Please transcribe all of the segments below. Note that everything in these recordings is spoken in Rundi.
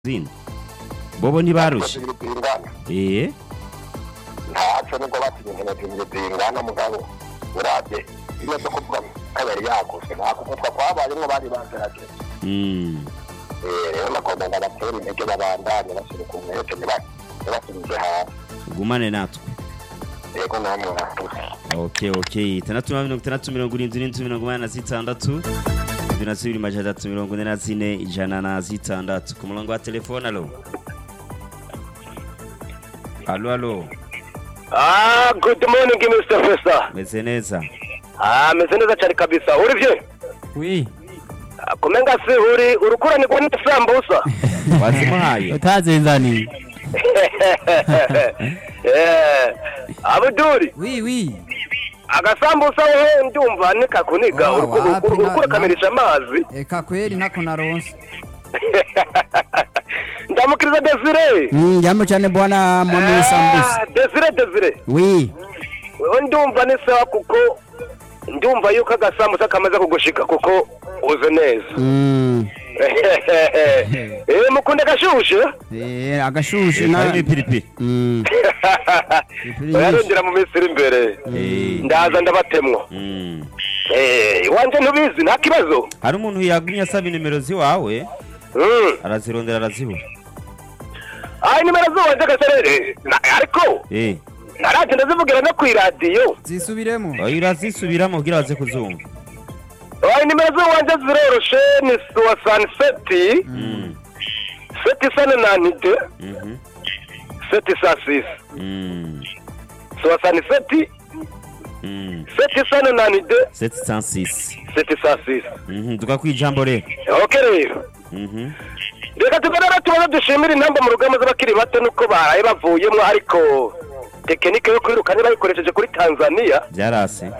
zindi bobo ntibarushe zingana eh ntaco nubwo batinye inkino zibiri zingana mugabo urabye iyo zo kuvuga kabiri yaguzwe nta kugutwa kwabayemwo bari bagerageje mm. Eh, rero nagomba ndabatera intege babandanye bashyire ku mwete ntiba- ntibasubize hasi gumane natwe yego namwe murakoze okay okay itandatu na mirongo itandatu mirongo irindwi n'inzu mirongo inani na zitandatu indwi na zibiri majana atatu mirongo ine na zine ijana na zitandatu ku murongo wa telefone alo alo alo Ah, good morning Mr. Festa. meze neza Ah, meze neza cyane kabisa. Uri bye? wi Ah, Kumenga si uri urukuranirwa n'isambusa. wazimuhaye utazenzaniye Eh, Abduri, wi wi agasambusa wewe ndumva nikakuniga Ah, wapi, na- urukura kamirisha amazi. eka kweli ntako naronse Ndamukiriza Desire. Mm, jambo cyane bwana mwami w'isambusa Ah, Desire Desire. wi Wewe ndumva ni sawa kuko ndumva yuko agasambusa kamaze kugushika kuko uze neza. Mm, Eh, mukunda gashushe? eh, agashushe Eh, na karimo ipiripiri Mm, ipiri nyinshi. Yarondera mu minsi iri imbere. Eh, Ndaza ndabatemwa. mm. Eh, iwanje ntubizi nta kibazo. hari umuntu yagumye asaba inimero ziwawe Mm. arazirondera arazibura Ai nimero z'iwanje gaserere. Na- Ariko eh naraje ndazivugira no ku iradiyo. zisubiremo oya urazisubiramo kugira baze kuzumva Ai nimero z'iwanje ziroroshe ni soixante sept Mm, sept cent nante mhm, sept cent six mm, soixante sept mm. sept cent nante 706 sept cent six. Mhm, tuga kwijambo rero Ok rero. Mhm, reka tuganira tubaze dushimire intamba mu rugamba z'abakiri bato nuko baraye bavuyemo ariko tekinike yo kwiruka ntibayikoresheje kuri tanzania byarase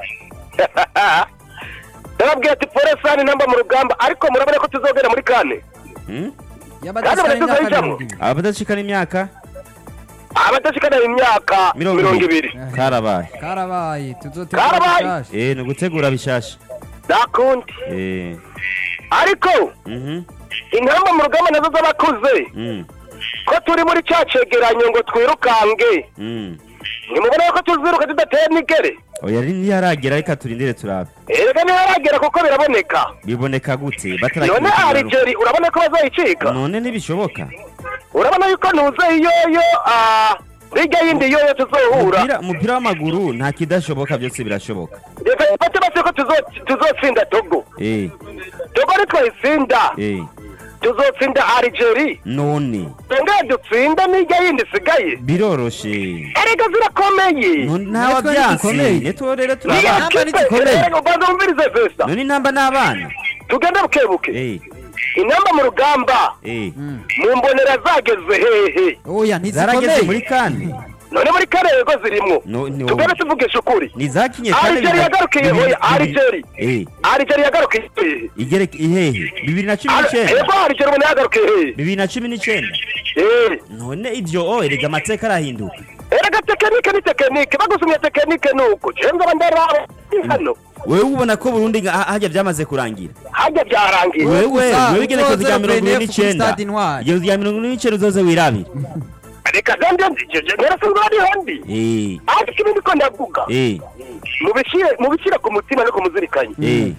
ndababwira ati poresani intamba mu rugamba ariko murabona ko tuzogera muri kane Mm? y'abadashikana Kandi imyaka baratuzayijamo. mirongo ibiri abadashikana imyaka abadashikana imyaka mirongo mirongo ibiri ibiri karabaye karabaye tuzotegura Karabaye. bishasha eh ni ugutegura bishasha nakundi eh ariko mhm intamba mu rugamba nazo z'abakuze mm ko turi muri cya cegeranyo ngo twirukange mm ntimubona ko tuziruka tudateye n'igere oya ri ntiyaragera reka turindire turabe erega ntiharagera kuko biraboneka biboneka gute none batarakiruka aligeri urabona ko bazayicika none ntibishoboka urabona yuko ntuze iyoyo ah, hirya y'indi yoyo tuzohura umupira umupira w'amaguru nta kidashoboka byose birashoboka reka dufate base ko tuzo- tuzotsinda togo eh togo nitwayitsinda eh tuzotsinda aligeri none tengeye dutsinda n'irya yindi isigaye biroroshe erega zirakomeye none ntawe Natwe byansi ntidukomeye. netwo rero Niyo turaba Namba kipe, ntizikomeye. erega ubanza wumvirize vesa none intamba n'abana tugende bukebuke eh inamba mu rugamba eh Mm. mu mbonera zageze hehe oya zarageze muri ntizikomeye kandi none muri karego zirimwo no ni tugende tuvugisha ukuri ni zakinye Algeria yagarukiye hoya Algeria eh Algeria yagarukiye hehe igereke ihehe bibiri na cumi Al- n'icyenda Ego Algeria ubona yagarukiye hehe bibiri na cumi n'icyenda Eh, none ibyo o erega amateka arahinduka erega tekinike ni tekinike bagusumye tekinike nuko jenze abandara hano wewe ubona ko burundi nga- hajya byamaze kurangira hajya byarangiye wewe gusa wewe igerekezo uzoze rya mirongo ine PNF kuri n'icyenda Stade Intwari. igerekezo rya mirongo ine n'icyenda uzoze wirabire reka gande narasanzwe ari handi eh ariko ibindi ko ndavuga eh mubishyire mubishyire ku mutima no kumuzirikanye eh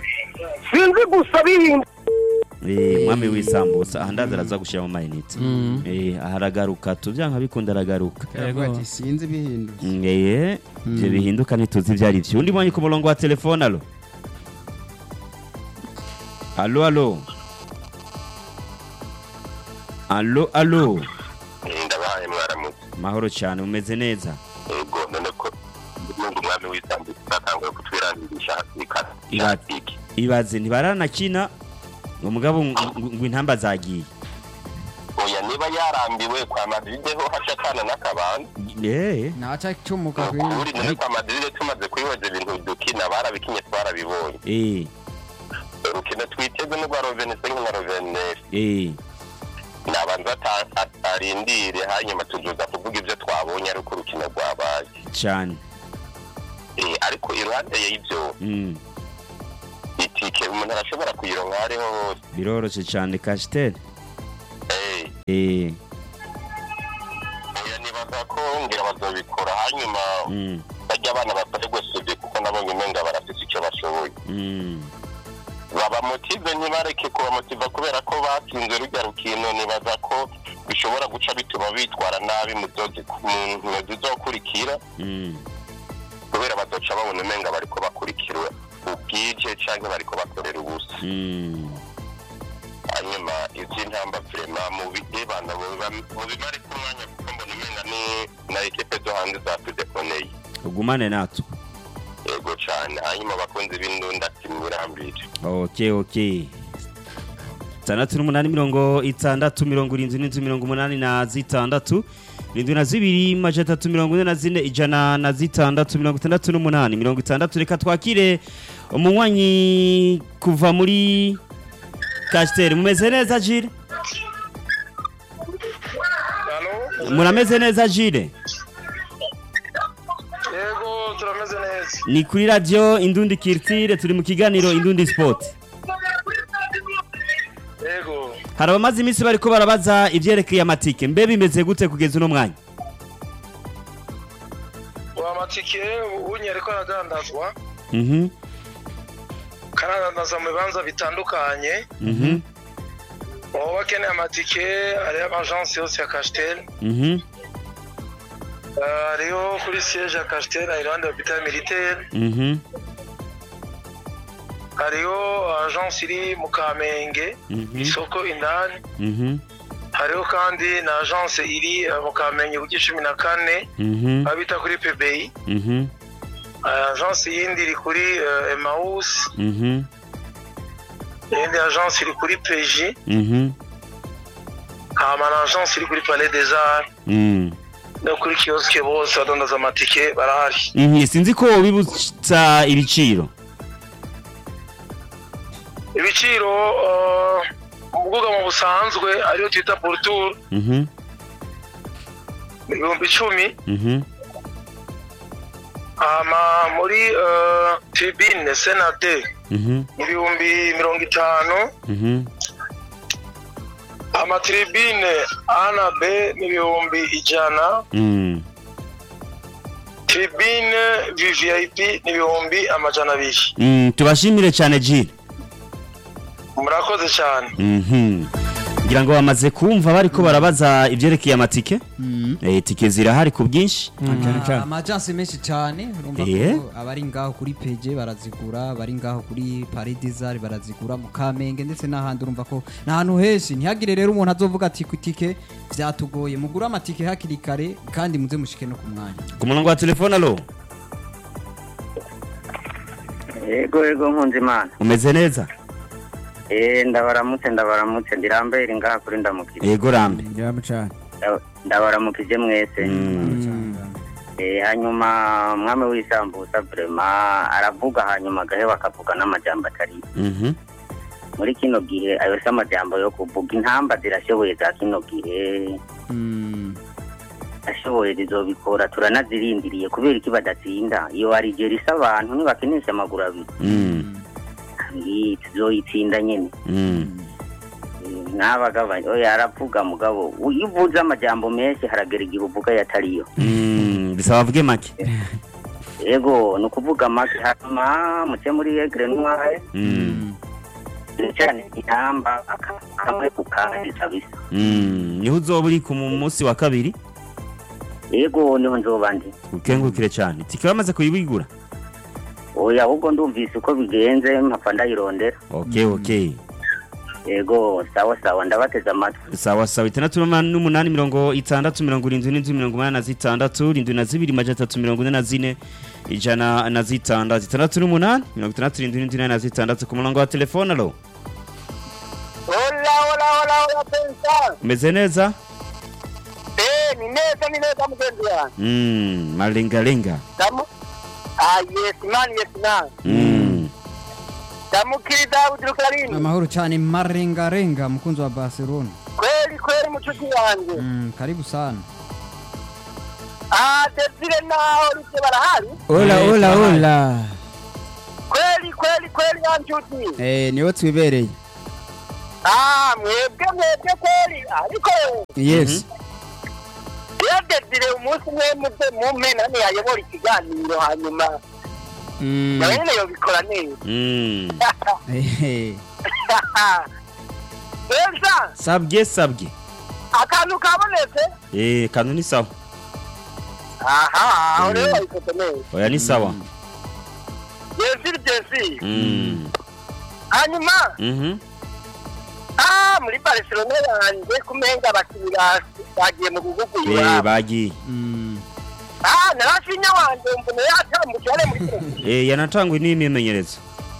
sinzi gusa bihinda Eh, mwami w'isambusa aha ndaza araza gushyiramo amayinite Mm. eh aha aragaruka tubyanka bikunda aragaruka Yego. ati sinzi bihindutse Mm, eh ibyo bihinduka ntituzi ibyo ari byo undi mwanya ku murongo wa telefone alo alo alo alo alo ndabahaye mwaramutse mahoro cyane umeze neza yego none ko n'undi umwami w'isambusa atanguye kutwirangirisha Iba- ikatiki ibaze ntibaranakina ngo mugabo ngo- ngo ngo intamba zagiye oya niba yarambiwe kwa madride ho haca akana n'akabanda eh naca cumuka ukuri none kwa madride tumaze kubihoza ibintu dukina barabikinye twarabibonye eh urukino twiteze n'urwa rovenese nka rovenesi eh nabanza ata- atarindire hanyuma tuzuza kuvuga ibyo twabonye ariko urukino rwabaye cyane Eh, ariko iruhande y'ibyo mm itike umuntu arashobora kuyironka aho ariho hose biroroshye cyane kasiteri eh oya nibaza ko ngira bazobikora hanyuma mm bajya abana bakorerwe sude kuko nabonye umenga barafise icyo bashoboye mm babamotive ntibareke kubamotiva kubera ko batsinze rujya rukino nibaza ko bishobora guca bituma bitwara nabi mu zozi- mu nkino zizokurikira mm kubera bazoca babona umenga bariko bakurikira ubwije canke bariko bakorera ubusa mm hanyuma ivy'intamba vrema mu bibana mu bimare ku mwanya kuko mbona umenga ni na ekipe zo hanze zatudekoneye ugumane natwe yego cane hanyuma abakunzi b'indunda timirambire okay okay itandatu n'umunani mirongo itandatu mirongo irindwi n'inzu mirongo umunani na zitandatu irindwi na zibiri maja atatu mirongo ine na zine ijana na zitandatu mirongo itandatu n'umunani mirongo itandatu reka twakire umunywanyi kuva muri kasiteri mumeze neza jire murameze neza jire yego turameze neza ni kuri radiyo indundi kirtire turi mu kiganiro indundi sipoti yego hari abamaze iminsi bariko barabaza ibyerekeye amatike mbe bimeze gute kugeza uno mwanya uwo amatike unye ariko aragandazwa Mhm, karadandaza mu bibanza bitandukanye mhm, uwo bakeneye amatike hariho amajansi yose ya kasiteri mhm, hariho kuri siyeje ya kasiteri iruhande ya hopitali militeri mhm, hariho ajansi iri mu kamenge mhm, isoko indani mhm, hariho kandi na ajansi iri eh, mu kamenge ku cumi na kane mhm, aho bita kuri pebeyi mhm, ajansi yindi iri kuri eh, emawusi mhm, iyindi ajansi iri kuri peji mhm, hama na ajansi iri kuri palais des arts mhm. no kuri kiyosike bose badandaza amatike barahari Mhm, sinzi ko bibutsa ibiciro ibiciro eh, mu bwugamo busanzwe ariyo twita poruturu Mhm, ibihumbi icumi mhm, hama muri eh, tribune senate mhm, ibihumbi mirongo itanu mhm, amatribune a na b ni ibihumbi ijana mhm. tribune vvip ni ibihumbi amajana abiri Mm, tubashimire cyane jire murakoze cyane Mhm. ngira ngo bamaze kumva bariko barabaza ibyerekeye amatike Mm. Eh, tike zirahari ku bwinshi cyane cyane amajansi menshi cyane urumva Eh? ko abari ngaho kuri peje barazigura abari ngaho kuri paridizari barazigura mu kamenge ndetse n'ahandi urumva ko ni ahantu henshi ntihagire rero umuntu azovuga ati ku itike byatugoye mugure amatike hakiri kare kandi muze mushike no ku mwanya ku murongo wa telefone alo yego yego nkunze imana umeze neza eh ndabaramutse ndabaramutse ndirambere ngaha kuri ndamukire yego rambe ngira cyane Nda- ndabaramukije mwese Mm. eh hanyuma mwami w'isambusa vrema aravuga hanyuma agaheba akavuga n'amajambo atari Mhm. muri kino gihe ayo si amajambo yo kuvuga intamba zirashoboye za kino gihe Mm. ashoboye zizobikora turanazirindiriye kubera iki badatsinda iyo arigera isa abantu ntibakinisha amaguru abiri Mm. iyi tuzoyitsinda nyene Mm. n'abagabanya oya aravuga mugabo iyo uvuze amajambo menshi haragera igihe uvuga yatariyo Mm. bisaba avuge make yego ni ukuvuga make hanyuma muce muri egre ntwaye Mm. cyane intamba aka- kamwe ku kandi kabisa Mm. niho uzoba uri ku munsi wa kabiri yego niho nzoba ndi ukengurukire cyane tike bamaze kuyibigura oya ahubwo ndumvise uko bigenze mpapfa ndayirondera okay okay yego sawa sawa ndabateze amatwi sawa sawa itandatu n'umunani n'umunani mirongo itandatu mirongo irindwi n'inzu mirongo umunani na zitandatu irindwi na zibiri majana atatu mirongo ine na zine ijana na zitandatu itandatu n'umunani mirongo itandatu irindwi n'inzu inani na zitandatu ku murongo wa telefone alo hola hola hola hola pensa umeze neza eh ni neza ni neza mugenzi wanjye Mm, malengalenga damu ah yes man yes man Mm. ndamukiriza udurukarini amahoro cyane marengarenga mukunzi wa barcelona kweli kweli mucuti wanjye Mm, karibu sana ah desire naho rute barahari Ola Eh, ola turahari. ola. kweli kweli kweli ya nshuti Eh niho twibereye. ah mwebwe mwebwe kweli ariko yes iyo desire umunsi umwe muze mumpe nani yayobora ikiganiro hanyuma Mm. nawe nyine yobikora neza Mm. Ehe. neza sabwe sabwe akantu kabonetse eh kanu ni sawa aha aho rero Mm. babikoze neza oya ni sawa desire desire Mm. hanyuma Mhm. ah muri barcelona yanjye kumenga abakinnyi bagiye mu bihugu eh iwabo bagiye Mm. ah narafinya wanjye mbona yatambutse yari muri Chelsea. eh yanatangwe n'imyimenyerezo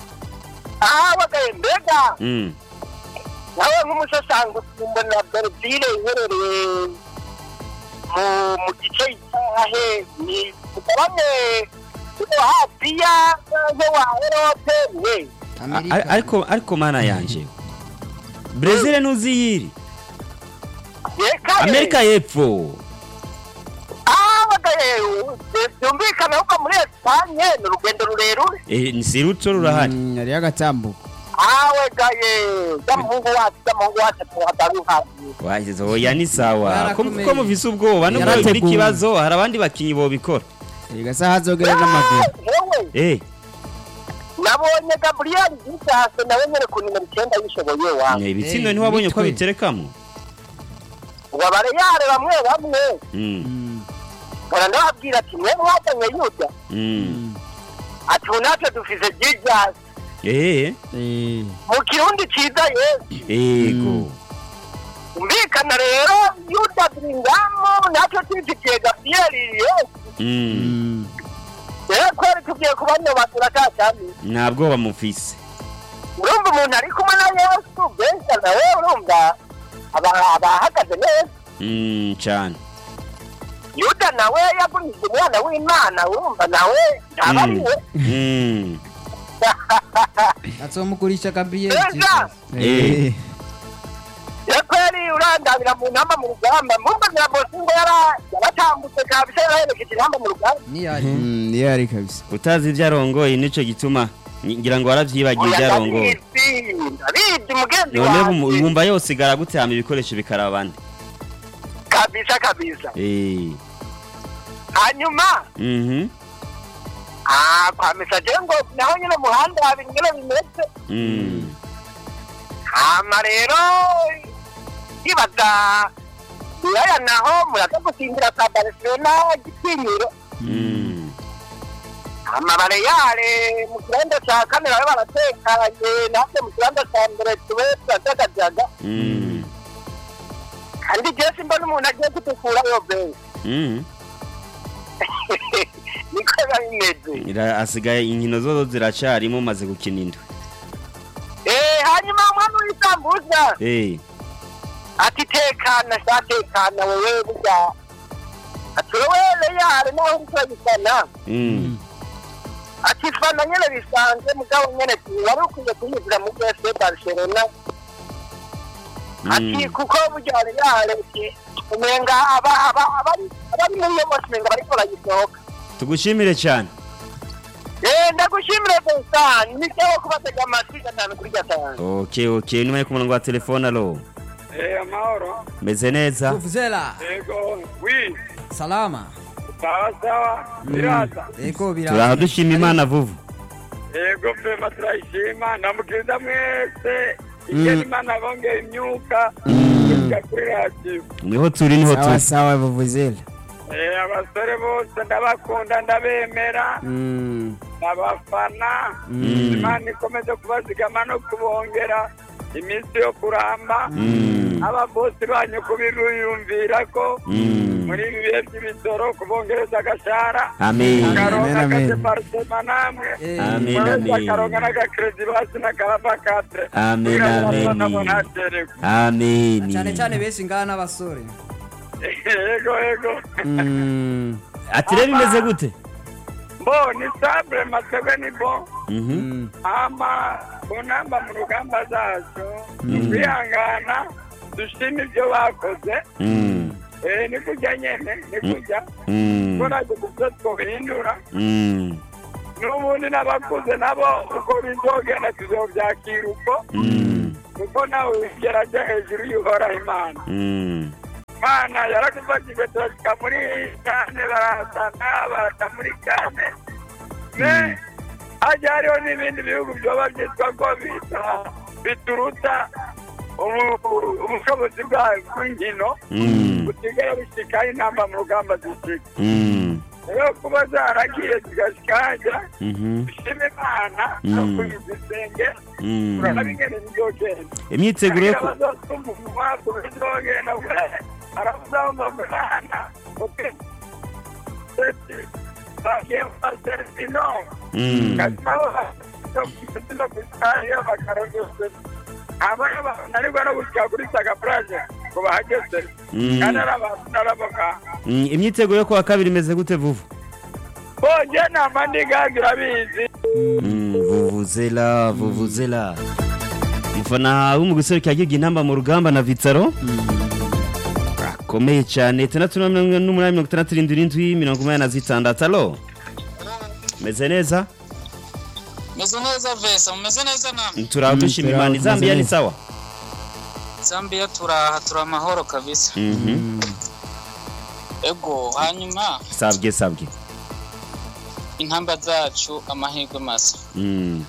ah bagaye mbega Mm. nawe nk'umusasango mbona berezile iherereye mu mu gice cyahe ni mugabane wo hafi ya nko wa erope we Amerika. A- ariko ariko mana yanje Brazil ntuziyiri reka Amerika y'epfo ah bagaye byumvikana ko muri esipanye ni urugendo rurerure eh ni siruto rurahari Mm, hariyo agatambuko awe gaye y'umuhungu wacu y'umuhungu wacu tuwadaruhaye wagize oya ni sawa ko Yarakomeye. ko muvise ubwoba nubwo bigira Yarateguwe. ikibazo hari abandi bakinyi bobikora igasa hazogera n'amaguru yewe eh nabonye gaburiyeli gisase nawe nyine ku nimero icyenda yishoboye wa eh, ibitsindo Eh, ntiwabonye ko mitwe. biterekamo ngo bareyare bamwe bamwe Mm. Mm. mpora ndababwira ati mwe mwazanye yuda Mm. ati ubu natwe dufise jijasi eh Eh. mu kirundi ciza yesu ego umvikana rero yuda biringamo natwe twifitiye gafiyeri yesu Mm. Mm. rero kweri tugiye kubanyobagura ka cyami nta bwoba mufise urumva umuntu ari kumwe na yesu benshi nawe urumva aba- abahagaze neza Mm, cyane yuda nawe yagurishije umwana w'imana urumva nawe ntaba ari we Mm. azomugurisha gabriel Neza. Eh. yakweri urandabira mu ntamba mu rugamba mumbagira bosi ngo yara- yaratambutse kabisa yaraherekeje intamba mu rugamba niyari niyo yari kabisa utazi ibyo arongoye nicyo gituma ngira ngo waravyibagiye ibyo oya arongoye ndabizi ndabizi mugenzi none wanjye wumva yose igara gute hama ibikoresho bikaraba abandi kabisa kabisa Eh. hanyuma Mhm. ah kwa mesaje ngo naho nyine muhanda habiri nyine bimeze Mm. hama rero ibaza yaya naho muraza gusimbira ka barcelona gitinyiro Mm. amabare yare mu kibanza cya kane nawe baratekanye natwe mu kibanza cya mbere tube turatagajaga Mm. kandi jesi mbona umuntu agiye kudukura yo benshi Mm. niko biba bimeze Ira- asigaye inkino zozo ziracarimo maze gukina indwi Eh, hanyuma umwami w'isambuza Eh. ati tekana sha tekana wewe burya ati wowe reyare naho uri kurabisana Mm. ati fana nyene bisanzwe mugabo nyene wari ukwiye kuyizira mu bwese barcelona ati Mm. kuko burya reyare ati umenga aba- aba- abari abari muri iyo bose umenga bariko barayisohoka tugushimire cyane Eh, ndagushimire Vincent niteho kubatega amatwi gatanu kuri gatanu okay okay nyuma yo ku murongo wa telefone alo Eh, amahoro. meze neza vuvuzela Ego, wi, salama sawa sawa, biraza. ego bira turaha dushima imana vuvu Ego, pema turayishima, namukiriza mwese. Ikeni imana bongeye imyuka, kuja kuri radiyo. niho turi niho sawa turi sawa vuvuzela Eh, abasore bose ndabakunda ndabemera, Mm. ndabafana. Mm. Imana ikomeze kubazigama no kubongera iminsi yo kuramba. Mm. Ababosi banyu kubiruyumvira ko Mm. muri ibi bihe by'ibisoro kubongereza agashara. amen Karonka Amen, amen. akadeparitema namwe. Eh, Amen, Mwese amen. akaronka n'agakredi basi n'akaraba katre. Amen, Kugira ngo amen. abana bonatererwe. amen cyane cyane benshi ngaha n'abasore Ego ego. Mm. ati rero bimeze gute Bo ni sabre masebe ni bo. Mhm. Mm. Ama bonamba mu rugamba zacu. Mm. Kwihangana dushima ibyo bakoze. Mm. Eh ni kujya nyene ni kujya. Mm. Ko ntabwo gusa twobihindura. Mm. N'ubundi n'abakuze nabo uko bizogenda tuzobyakira uko. Mm. kuko nawe wigera ajya hejuru y'uhoraho imana Mm. imana yaradufashije turashyika muri kane barahasana baraza muri kane me hajya hariho n'ibindi bihugu byoba byitwa ko bita- bituruta ubu- ubushobozi bwa- bw'inkino Mm. busigaye bushyikaho intamba mu rugamba zishyika Mm. rero kuba zaragiye zigashyika hajya Mhm. dushima imana Mm. no kuyizisenge Mm. turabona ingene bizogenda imyiteguro yo ku- Mm. Mm. Mm, imyiteguro yo kuwa kabiri imeze gute vuvu bonje nama ndigazi urabizi Mm, vuvuzela vuvuzela umufana w'umuguserukira yagibye intamba mu rugamba na vitaro akomeye cyane itandatu na mirongo n'umunani mirongo itandatu irindwi irindwi mirongo umunani na zitandatu alo meze neza meze neza vesa mumeze neza namwe turaho dushima turaho, imana tumeze izambiya ni neza. sawa zambia turaha turi amahoro kabisa Mhm. ego hanyuma sabwe sabwe intamba zacu amahirwe masa Mm.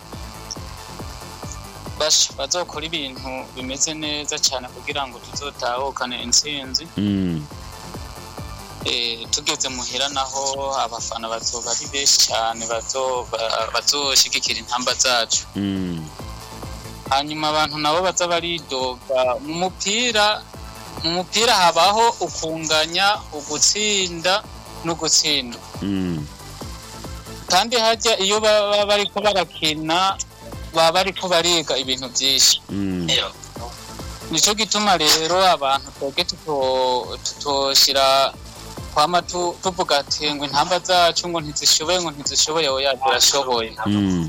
basha bazokora ibintu bimeze neza cyane kugira ngo tuzotahukane intsinzi Mm. Eh, tugeze muhira naho abafana bazoba ari benshi cyane bazo- ba- bazoshigikira intamba zacu Mm. hanyuma abantu nabo baza baridoga mu mupira mu mupira habaho ukunganya ugutsinda no gutsindwa Mm. kandi hajya iyo baba bariko barakina baba bariko bariga ibintu byinshi Mm. nico gituma rero abantu twebwe tuto- tutoshira kwama tu- tuvuga ati ngo intamba zacu ngo ntizishoboye ngo ntizishoboye oya zirashoboye Mm.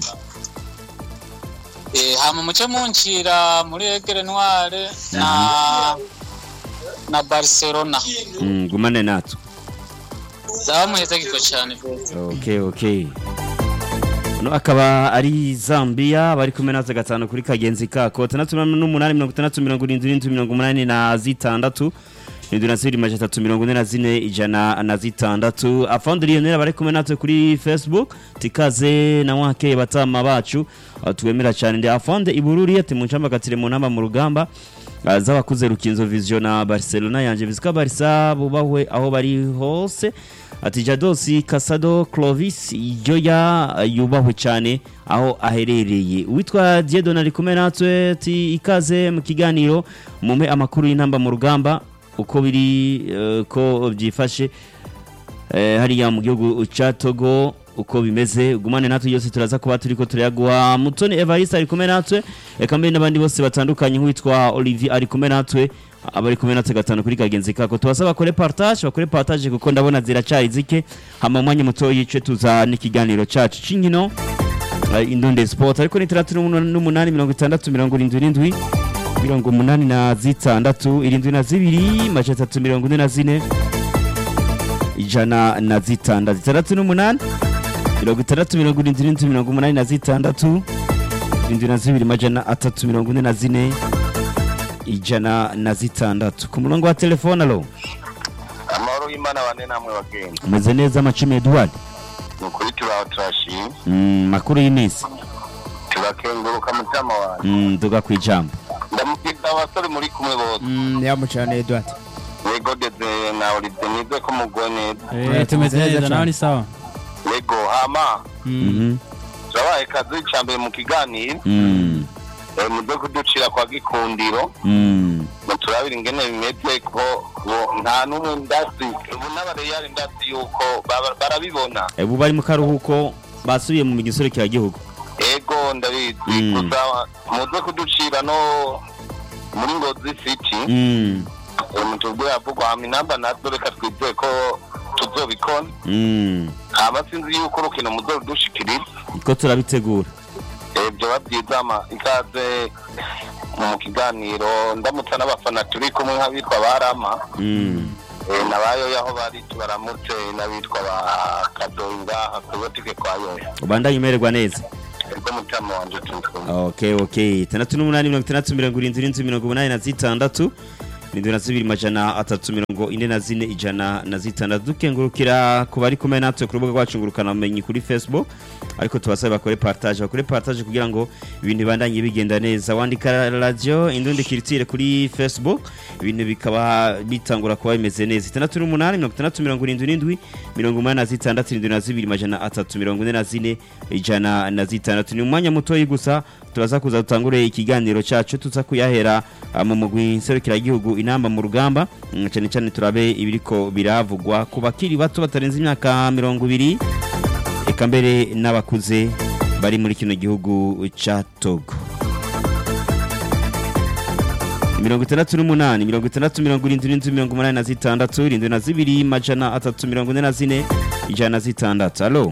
Eh, hama muce muncira muri egere noire na na barcelona Mm. gumane natwe zaba muhezagirwa cyane rwose okay okay no akaba ari zambia bari kumwe natwe gatanu kuri kagenzi kako itandatu n'umunani mirongo itandatu mirongo irindwi irindwi mirongo umunani na zitandatu irindwi na zibiri majana atatu mirongo ine na zine ijana na zitandatu afondi lionel bari kumwe natwe kuri facebook tikaze na wake batama bacu aho twemera cyane ndi afonde ibururi ati muncamba katire mu ntamba mu rugamba Ah, z'abakuze rukinzo vision na barcelona yanje bizika barisa bubahwe aho bari hose ati jadosi kasado clovis yoya yubahwe cyane aho aherereye uwitwa diedon ari kumwe natwe ati ikaze mu kiganiro mume amakuru y'intamba mu rugamba uko biri eh, ko byifashe eh, hariya mu gihugu cya togo uko bimeze gumane natwe yose turaza kuba turiko turayaguha mutoni evariste ari kumwe natwe eka mbere n'abandi bose batandukanye nk'uwitwa olivier ari kumwe natwe abari kumwe natwe gatanu kuri kagenzi kako tubasaba bakore partage bakore partage kuko ndabona ziracari zike hama umwanya muto yice tuza n'ikiganiro cacu c'inkino eh, indonde sport ariko ni itandatu n'umunani mirongo itandatu mirongo irindwi irindwi mirongo umunani na zitandatu irindwi na zibiri majana atatu mirongo ine na zine ijana na zitandatu itandatu n'umunani mirongo itandatu mirongo irindwi irindwi mirongo umunani na zitandatu irindwi na zibiri majana atatu mirongo ine na zine ijana na zitandatu ku murongo wa telefone alo amahoro y'imana bane namwe bagenda umeze neza amacumi eduard ni ukuri turaho turashima Mm, makuru y'iminsi turakenguruka mutima wanjye Mm, duga ku ijambo ndamubwira abasore muri kumwe bose yamucane edward yego deze na olivier nize ko muguwe neza Eh, tumeze neza nawe ni sawa yego hama Mhm. turabaye kazi icya mbere mu kiganiro Mm, eh, muze kuducira kwa gikundiro mm, turabira ingene bimeze ko bo- nta n'umwe ndasi ubu n'abareyari ndasi yuko baba- barabibona ubu bari mu karuhuko basubiye mu migisoro gihugu ego ndabizi Mm. gusa muze kuducira no muri ngozi city Mm, eh, mutubwire avugwa hama inamba nazo reka twizeye ko tuzobikona mm. hama sinzi yuko urukino muzorudushikiriza ko turabitegura Eh, vyoba vyiza ama ikaze mu kiganiro ndamutsa n'abafana turi kumwe nk'abitwa barama Mm, Eh, nabayoya aho bari tubaramutse n'abitwa ba kadoyi ngaha kubotike kwa yoya ubandanye umererwa neza ubwo mutima wanje turi kumwe okay okay itandatu n'umunani mirongo itandatu mirongo irindwi n'inzu mirongo umunani na zitandatu irindwi na zibiri majana atatu mirongo ine na zine ijana na zitandatu dukengurukira ku bari kumwe natwe ku rubuga rwacu ngurukanabumenyi kuri facebook ariko tubasabe bakore partage bakore partage kugira ngo ibintu bibandanye bigenda neza wandika radio indundi kiritire kuri facebook ibintu bikaba bitangura kuba bimeze neza itandatu n'umunani mirongo itandatu mirongo irindwi n'indwi mirongo umunani na zitandatu irindwi na zibiri majana atatu mirongo ine na zine ijana na zitandatu ni umwanya mutoyi gusa turaza kuza dutangure ikiganiro cyacu tuza kuyahera ah, mu mugwi nserukiragihugu inamba mu rugamba Mm, cyane cyane turabe ibiriko biravugwa ku bakiri bato batarenze imyaka mirongo ibiri eka mbere n'abakuze bari muri kino gihugu cya togo mirongo itandatu n'umunani mirongo itandatu mirongo irindwi n'inzu mirongo umunani na zitandatu irindwi na zibiri majana atatu mirongo ine na zine ijana na zitandatu alo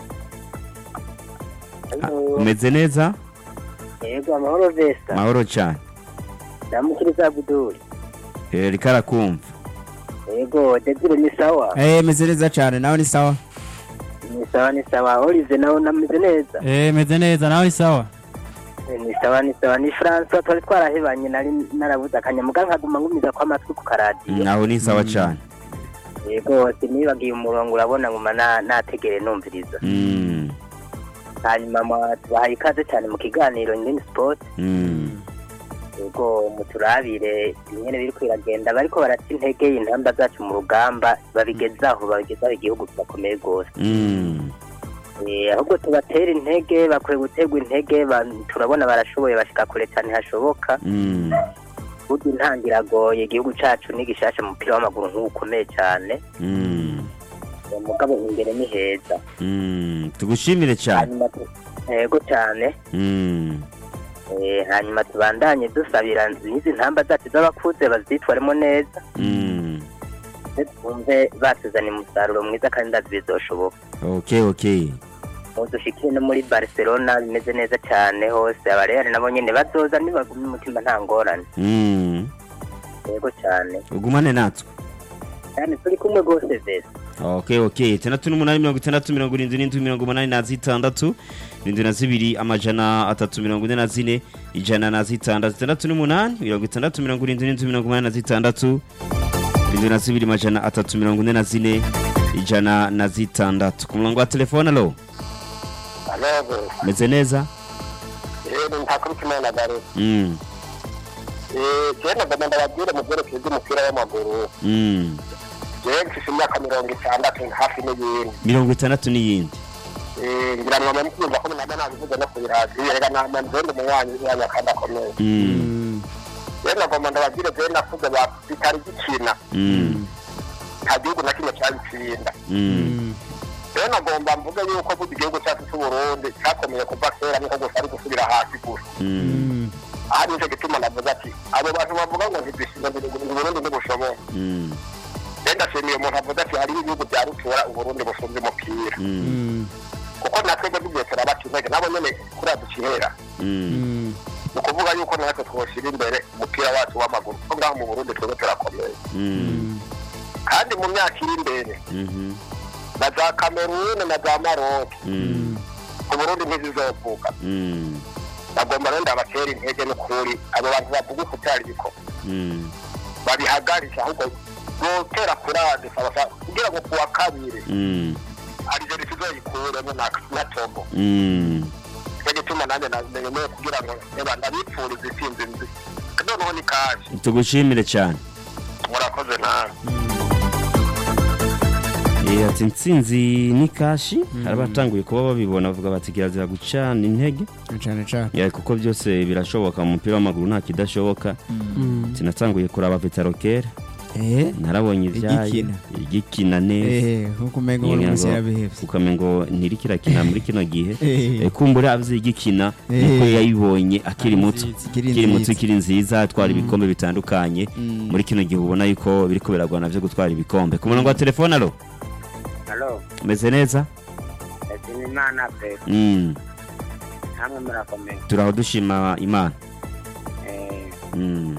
Ah, umeze neza yego amahoro vesta mahoro cyane ndamukiriza abuduri Eh, riko arakumva yego debire ni sawa Eh meze neza cyane nawe ni sawa ni sawa ni sawa olive nawe nameze neza Eh, meze neza nawe ni sawa Eh, ni sawa ni sawa ni francois twari twarahebanye nari narabuze akanyamuga nkaguma ngumiza ko amatwi ku karadiyo naho ni sawa cyane yego sinibagiye umurongo urabona nguma na- nategere numviriza Mm, hanyuma mwa- tubahaye ikaze cyane mu kiganiro ngeni sport mm, yego muturabire bimwe biri kwiragenda bariko baraca intege intamba zacu mu rugamba babigezaho babigezaho igihugu kirakomeye rwose mm, Eh, ahubwo tubatera intege bakwiye guterwa intege ba- turabona barashoboye bashika kure cyane hashoboka mm, burya intangira agoye igihugu cacu ni gishasha mu mupira w'amaguru nk'ubu ukomeye cyane mm, Eh, mugabo imbere ni heza mm. tugushimire cyane hanyuma tu- yego cyane Mm, Eh, hanyuma tubandanye dusabira n'izi ntamba zacu z'abakuze bazitwaremo neza mm. ndetse twumve batuzaniye umusaruro mwiza kandi ndazi bizoshoboka okay okay ubu dushikire no muri barcelona bimeze neza cyane hose abareyali nabo nyine bazoza nibagumye umutima nta ngorane Mm, yego cyane ugumane natwe cyane turi kumwe rwose vese okay okay itandatu n'umunani mirongo itandatu mirongo irindwi n'indwi mirongo umunani na zitandatu irindwi na zibiri amajana atatu mirongo ine na zine ijana na zitandatu itandatu n'umunani mirongo itandatu mirongo irindwi n'indwi mirongo umunani na zitandatu irindwi na zibiri amajana atatu mirongo ine na zine ijana na zitandatu ku murongo wa telefone alo alebe meze neza yewe ntakurikimana na gare Mm, jewe nagomba ndababwire mu byerekeye by'umupira w'amaguru mm. jewe mfise imyaka mirongo itandatu hafi n'iyindi mirongo itandatu n'iyindi Eh, ngira ngo mwamukumva ko nama nabivuze no ku iradiyo reka nama nzende umunywanyi w'umwanya kandi akomeye Mm, jewe nagomba ndababwire jewe nakuze ba bitari gikina mm, nta gihugu na kimwe cyabitsinda mm, rero nagomba mvuge yuko burya igihugu cyacu cy'uburundi cyakomeye kuva kera niko gusa ari gusubira hasi gusa mm, aha nicyo gituma navuze ati abo bantu bavuga ngo ntidushinga uburundi ntibushoboye mm, rero ndashimiye umuntu avuze ati hariho ibihugu bya rutura uburundi busumba umupira mm, kuko natwebwe tugiye turabata intege nabo nyene kuriya dukinira mm, ni ukuvuga yuko natwe twoshyira imbere umupira wacu w'amaguru kuko ngaho mu burundi twebwe turakomeye mm, kandi mu myaka iri imbere mhm, na za kamerune na za maroke mm, ku burundi ntizizovuka mm, bagomba rero ndabatera intege n'ukuri abo bantu bavuga uko cyari biko mm, babihagarisha ahubwo gutera kurade sabasa kugira ngo kuwa kabiri mm, arizeri tuzoyikuremo na na togo mm. nicyo gituma nanjye namenyemeye kugira ngo reba ndabipfuriza intsinzi nzi noneho ni kaje tugushimire cyane murakoze nawe Eh, ati intsinzi ni kashi hari abatanguye kuba babibona bavuga bati kirazira gucana intege cyane cyane Ya, kuko byose birashoboka mu mupira w'amaguru nta kidashoboka sinatanguye kuraba vitarokera eh narabonye ibyayo Igikina. igikina neza eh nkuko umenga Ngira uri ngo- munsi yarabihevye ukamenga ngo ntirikirakina muri kino gihe Eh. Eh, kumbura avuze igikina Eh. nuko yayibonye akiri muto Ikiri akiri muto nziza. ikiri nziza atwara ibikombe bitandukanye Mm. muri kino gihe ubona yuko biriko biragwana byo gutwara ibikombe ku murongo wa telefone alo halo meze neza ndashima imana pe Mm, namwe murakomeye turaho dushima imana Mm,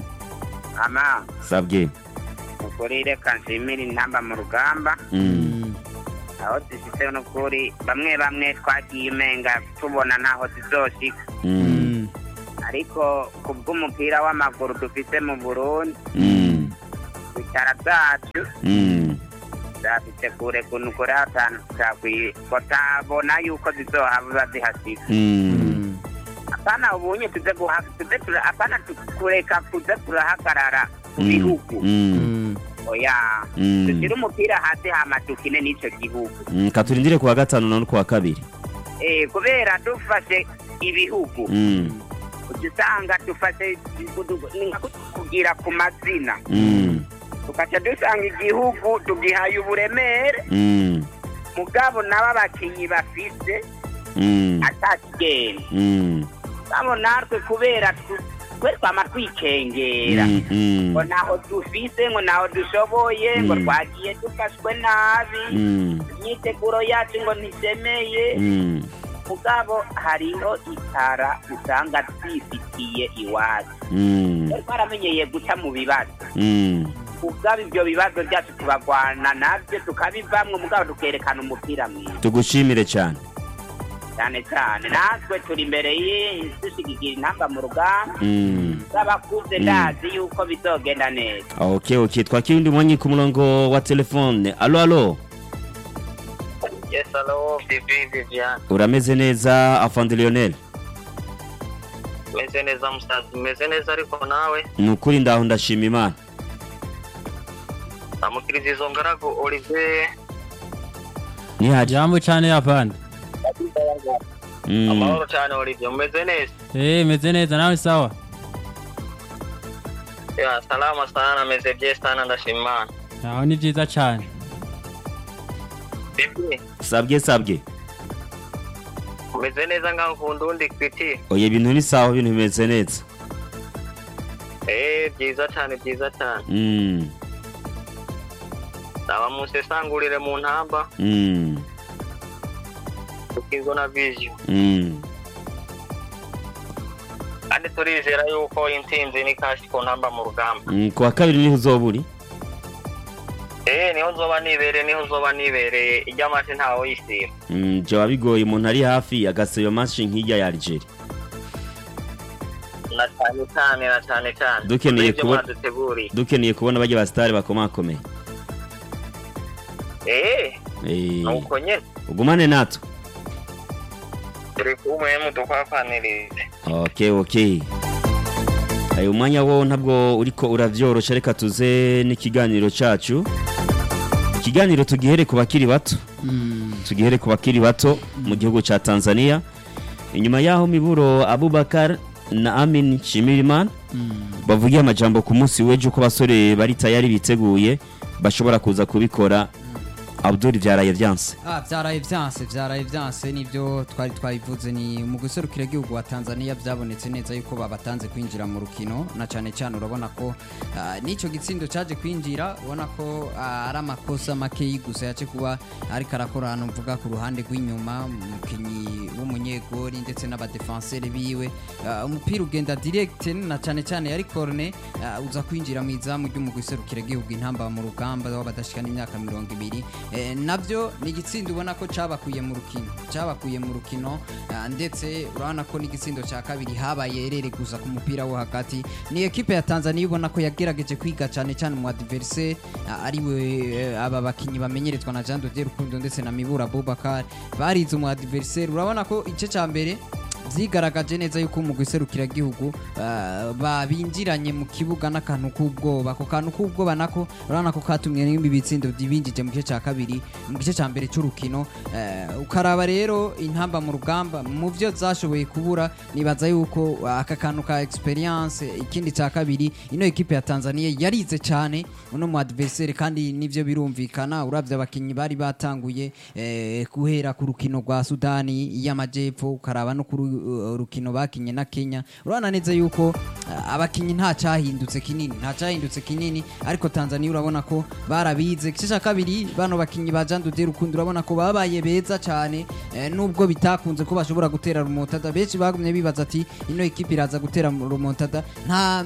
ama sabwe ukuri reka nshimire intamba mu rugamba Mm, aho zishitse n'ukuri bamwe bamwe twagiye umenga tubona ntaho zizoshika Mm. ariko ku bw'umupira w'amaguru dufise mu burundi Mm. bicara byacu Mm. zafite kure kuntu kure hatanu tutakwiye batabona yuko zizohaba zihasika Mm. apana ubunye tuze guha tuze tura apana kureka kuze turahagarara ku Mm. bihugu Mm. oya Mm. dushyire umupira hasi hama dukine n'icyo gihugu Mm. katurindire kuwa gatanu no kuwa kabiri eh kubera dufashe ibihugu Mm. uca usanga dufashe ni nka kugira ku mazina Mm. tugaca dusanga igihugu tugihaye uburemere Mm. mugabo nabo abakinnyi bafise Mm. atakigenda Mm. abo natwe kubera tu- twe twama twikengera Mm. Mm. ngo ntaho dufise ngo ntaho dushoboye ngo Mm. twagiye dufashwe nabi Mm. imyiteguro yacu ngo ntisemeye Mm. mugabo hariho itara usanga twifitiye iwacu Mm. twari twaramenyeye guca mu bibazo Mm. ubwabo ibyo bibazo byacu tubagwana nabyo tukabivamwo mugabo tukerekana umupira mwiza tugushimire cyane cyane cyane natwe turi imbere y'ishigigira intamba mu rugamba Mm. z'abakuze Mm. ndazi yuko bizogenda neza okay okay twakira undi mwanyi ku murongo wa telefone alo alo Yes, hello, Bibi Vivian. urameze neza afande lionel Meze neza musazi, meze neza ariko nawe ni ukuri ndaho ndashima imana amukiriza izo ngaragu Olivier nihari jambo cyane yapande Mm. amahoro cyane Olivier umeze neza eh meze neza nawe sawa ya salama sana meze bye sana ndashima Imana aho ni byiza cyane Bibi sabwe sabwe umeze neza ngaho ku ndundi kwiti oya ibintu ni sawa ibintu bimeze neza eh byiza cyane byiza cyane Mm. aba musesangurire mu ntamba Mm. ukizo na vision Mm. kandi turizera yuko intsinzi ni kashi ku ntamba mu rugamba Mm, kuwa kabiri niho uzoba uri eh niho nzoba nibereye niho nzoba nibereye iry'amasi ntawe yisiba Mm, byaba bigoye umuntu ari hafi agaseba mashi nk'ijya ya Algeria na cyane cyane na cyane cyane Dukeneye Ibyo kubona- mwaduteguriye dukeneye kubona bajya basitari bakomakomeye eh Eh, nuko nyine ugumane natwe turi kumwe mudukwapanirize okay okay ayo umwanya wo ntabwo uriko uravyorosha reka tuze n'ikiganiro cacu ikiganiro tugihere ku bakiri bato tugihere ku bakiri bato mu gihugu ca Tanzania inyuma yaho miburo Abubakar na Amin Shimirimana bavugiye amajambo ku munsi w'ejo ko basore bari tayari biteguye bashobora kuza kubikora Abdul vyaraye vyanse Ah, vyaraye vyanse vyaraye vyanse nivyo twari twabivuze ni mu guserukira igihugu wa Tanzania byabonetse neza yuko babatanze kwinjira mu rukino na cane cyane urabona ko ah, n'ico gitsindo caje kwinjira ubona ko ah, ari amakosa make gusa yace kuba ariko arakora hano mvuga ku ruhande rw'inyuma umukinyi w'umunyegori ndetse n'abadefenseri biwe Ah, umupira ugenda direct na cane cyane yari corne ah, uza kwinjira mu izamu ry'umugwi userukira igihugu intamba mu rugamba w'abadashikana imyaka mirongo ibiri Eh, nabyo ni igitsindo ubona ko cabakuye mu rukino cabakuye mu rukino ah, ndetse urabona ko n'igitsindo cya kabiri habaye erere gusa ku mupira wo hagati ni ekipe ya Tanzania ubona ko yagerageje kwiga cyane cyane mu adversaire ah, ari we eh, aba bakinyi bamenyerezwa na Jean de Dieu Rukundo ndetse na Mibura Abubakar barize mu adversaire urabona ko igice cya mbere vyigaragaje neza yuko umugwi serukiragihugu uh, babinjiranye mu kibuga n'akantu k'ubwoba ako kantu k'ubwoba nako urabona ko katumye n'imbi bitsindo binjije mu gice cya kabiri mu gice cya mbere cy'urukino uh, ukaraba rero intamba mu rugamba mu byo zashoboye kubura nibaza yuko uh, aka kantu ka experience ikindi cya kabiri ino ekipe ya Tanzania yarize cyane uno mu adversaire kandi nivyo birumvikana uravye abakinyi bari batanguye eh, guhera ku rukino rwa Sudani y'amajepfo ukaraba no ku ru- rukino bakinye na Kenya urabona neza yuko uh, abakinyi nta cyahindutse kinini nta cyahindutse kinini ariko Tanzania urabona ko barabize igice cya kabiri bano bakinyi ba Jean Dodier Rukundo urabona ko babaye beza cyane eh, nubwo bitakunze ko bashobora gutera rumontada benshi bagumye bibaza ati ino ekipe iraza gutera rumontada nta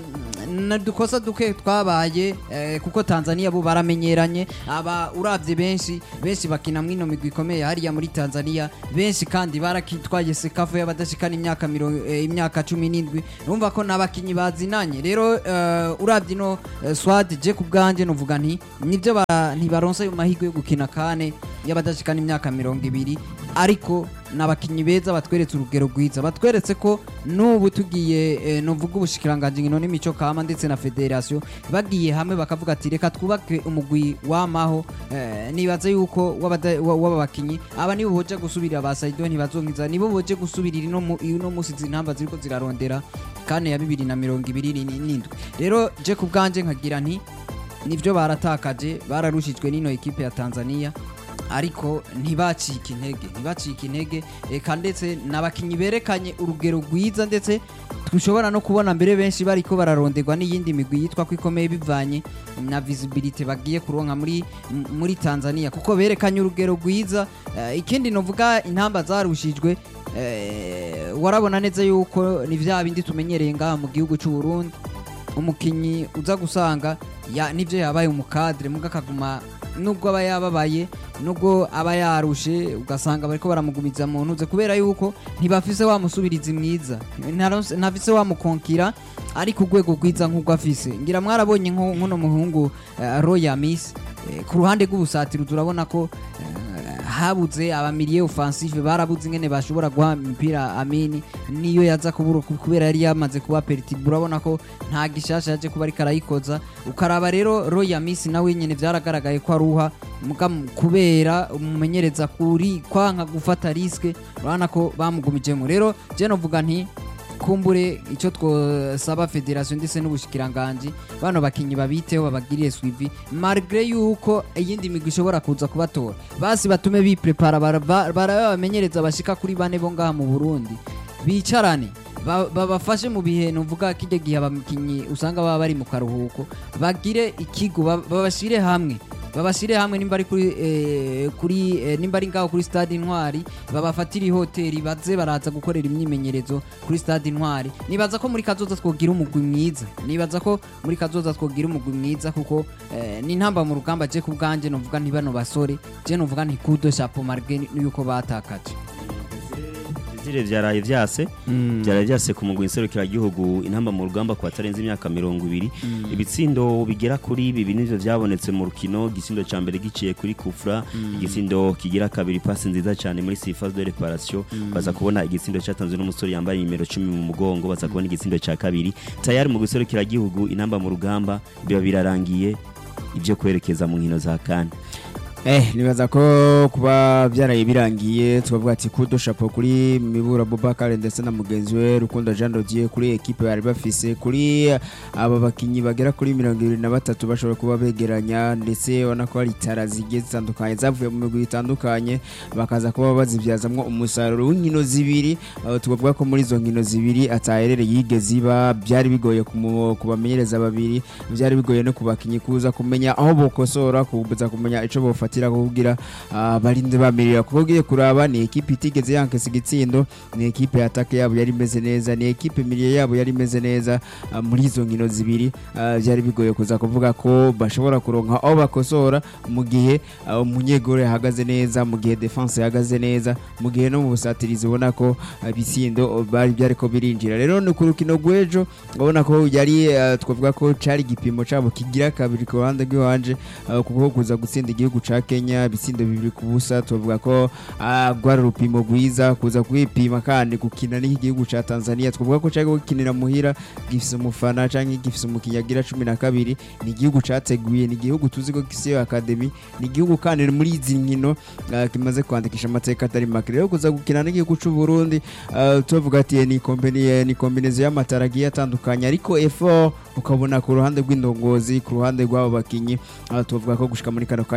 na dukosa duke twabaye eh, kuko Tanzania bo baramenyeranye aba uravye benshi benshi bakina mwino migwi ikomeye hariya muri Tanzania benshi kandi barakitwaye sekafu y'abadashikana imyaka mirongo eh, imyaka 17 urumva ko nabakinyi bazinanye rero eh, uravye no eh, Swad je kubganje novuga nti nivyo ba- ntibaronsa ayo mahirwe yo gukina kane y'abadashikana imyaka mirongo ibiri ariko n'abakinyi beza batweretse urugero rwiza batweretse ko n'ubu tugiye eh, novuga ubushikiranganje ngino n'imico kama ndetse na federation bagiye hamwe bakavuga ati reka twubake umugwi wamaho eh, nibaza yuko w'abada- wa- w'aba bakinyi aba nibo boje gusubirira ba Saido ntibazonkiza nibo boje gusubirira ino mu- ino musi zintamba ziriko zirarondera kane ya bibiri na mirongo ibiri n'indwi rero je ku bwanje nkagira nti nivyo baratakaje bararushijwe n'ino ekipe ya Tanzania ariko ntibacika intege ntibacika intege eka ndetse n'abakinyi berekanye urugero rwiza ndetse dushobora no kubona mbere benshi bariko bararonderwa n'iyindi migwi yitwa ko ikomeye bivanye na visibility bagiye kuronka muri m- muri Tanzania kuko berekanye urugero rwiza Eh, ikindi novuga intamba zarushijwe eh, warabona neza yuko ni vya bindi tumenyereye ngaha mu gihugu cy'u Burundi umukinyi uza gusanga ya nivyo yabaye umukadre muga akaguma nubwo aba yababaye nubwo aba yarushe ugasanga bariko baramugumiza mu ntuze kubera yuko ntibafise wa musubirizi mwiza ntaronse- ntafise wa mukonkira ari ku rwego rwiza nk'ubwo afise ngira mwarabonye nko- nk'uno muhungu uh, Roya Miss eh, ku ruhande rw'ubusatiro turabona ko eh, habuze abamiliye offensive barabuze ingene bashobora guha imipira Amini niyo yaza kubura kubera yari yamaze kuba peritibu urabona ko nta gishasha yaje kuba ariko arayikoza ukaraba rero Roya Miss nawe nyene vyaragaragaye ko aruha muga mu- kubera umumenyereza kuri kwanka gufata riske urabona ko bamugumijemo rero je novuga nti kumbure icyo twosaba federation ndetse n'ubushikiranganje bano bakinyi babiteho babagiriye suivi malgré yuko iyindi migwi ishobora kuza kubatora basi batume biprepara bara- bara bamenyereza bashika kuri bane bo ngaha mu Burundi bicarane ba- babafashe mu bihe nuvuga kijya gihe abakinyi usanga baba bari mu karuhuko bagire ikigo ba- babashire hamwe babashire hamwe nimba ari kuri eh, kuri eh, nimba ari ngaho kuri stade intwari babafatire hoteli baze baraza gukorera imyimenyerezo kuri stade intwari nibaza ko muri kazoza twogira umugwi mwiza nibaza ko muri kazoza twogira umugwi mwiza kuko eh, ni ntamba mu rugamba je ku bwanje novuga nti bano basore je novuga nti kudo chapeau marge yuko batakaje Desire vyaraye vyase vyaraye vyase ku mugwi nserukiragihugu intamba mu rugamba ku batarenze imyaka mirongo ibiri ibitsindo bigera kuri bibi nivyo vyabonetse mu rukino igisindo ca mbere giciye kuri kufra igisindo kigira kabiri pasi nziza cyane muri sifa de reparation baza kubona igisindo cyatanzwe n'umusore yambaye nimero 10 mu mugongo baza kubona igisindo ca kabiri tayari mu giserukiragihugu intamba mu rugamba biba birarangiye ibyo kwerekeza mu nkino za kane Eh, nibaza ko kuba byaraye birangiye tubavuga ati kudo chapeau kuri Mibura Bobakar ndetse na mugenzi we Rukundo Jean Dodier kuri equipe bari bafise kuri aba bakinyi bagera kuri 23 bashobora kuba begeranya ndetse ubona ko hari itara zigiye zitandukanye zavuye mu migwi itandukanye bakaza kuba bazibyazamwo umusaruro w'inkino zibiri aho tubavuga ko muri izo nkino zibiri ataherereye yigeze iba byari bigoye kumu- kubamenyereza babiri byari bigoye no kubakinyi kuza kumenya aho bokosora kuza kumenya ico bofatira kugira ah, barinde bamirira kuko ugiye kuraba ni ekipe itigeze yankesa igitsindo ni ekipe atake yabo yari imeze neza ni ekipe miliye yabo yari imeze neza ah, muri izo nkino zibiri ah, byari bigoye kuza kuvuga ko bashobora kuronka aho bakosora mu gihe ah, umunyegore ahagaze neza mu gihe defense ihagaze neza mu gihe no mu busatirizi ubona ko ah, ibitsindo bari byari ko birinjira rero ni ku rukino rw'ejo ubona ko yari ah, twavuga ko cari igipimo cabo kigira kabiri ku ruhande rw'iwanje ah, kuko kuza gutsinda igihugu ca Kenya ibitsindo bibiri ku busa tuvuga ko ah, rwari urupimo rwiza kuza kwipima kandi gukina n'iki gihugu ca Tanzania twavuga ko cari gukinira muhira gifise umufana canke gifise umukinnyi agira cumi na kabiri ni igihugu categuye ni igihugu tuzi ko gifise iyo academy ni igihugu kandi muri izi nkino ah, kimaze kwandikisha amateka atari make rero kuza gukina n'igihugu c'u Burundi ah, tuvuga ati ni kombini ni kombinezo y'amatara agiye atandukanye ariko effort ukabona ku ruhande rw'indongozi ku ruhande rw'abo bakinyi ah, tuvuga ko gushika muri kano kanya nta